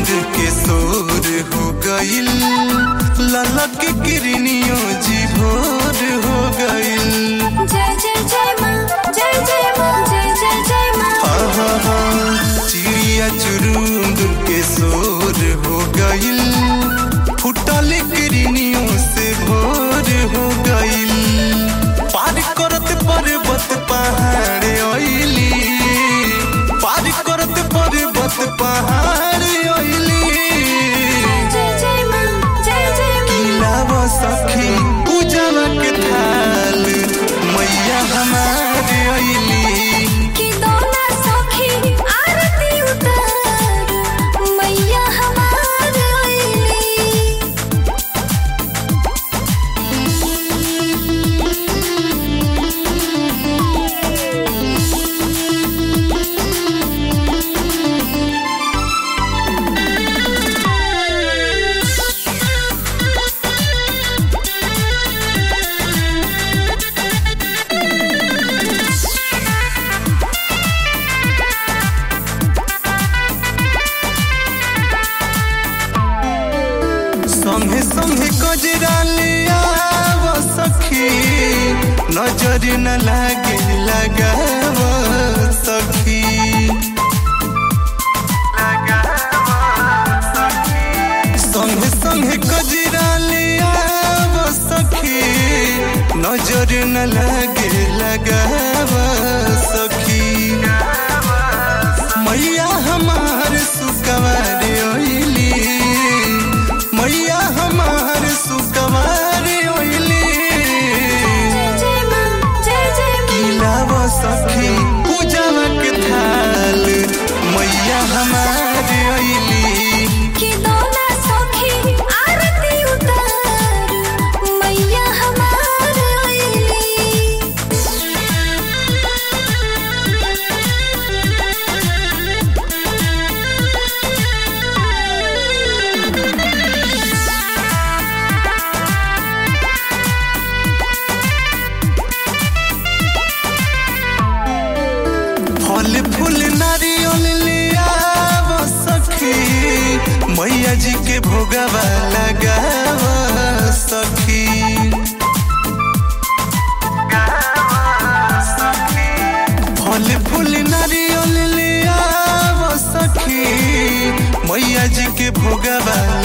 के सोर हो गईल ललक किरनियों जी भोर हो गईल जय जय जय माँ जय जय माँ जय जय जय माँ आहा, चिड़िया चुरुंग के शोर हो गईल फुटल किरनियों से भोर हो गईल पार करत पर्वत पहाड़ अइली पार करत पर्वत पहाड़ अइली जय जय माँ जय जय माँ किलाव सखी पूजवा के थाल मैया हमारे अइली कि दोना सखी आरती उतार मैया हमार अइली संगे संगे कजरा ले आव सखी नजर न लागे लगाव सखी संगे संगे कजरा ले आव सखी नजर न लागे लगाव सखी मैया हमार सुकवार ओइली मैया हमार सुकवार ओइली जय जय माँ जय जय माँ किलाव सखी पूजवा के थाल मैया हमार ओइली कि दोना सखी आरती उतार मैया हमार अइली फल फूल नारियल ले आव सखी मैया जी के भोगवा लगाव सखी फल फूल नारियल ले आव सखी मैया जी के भोगवा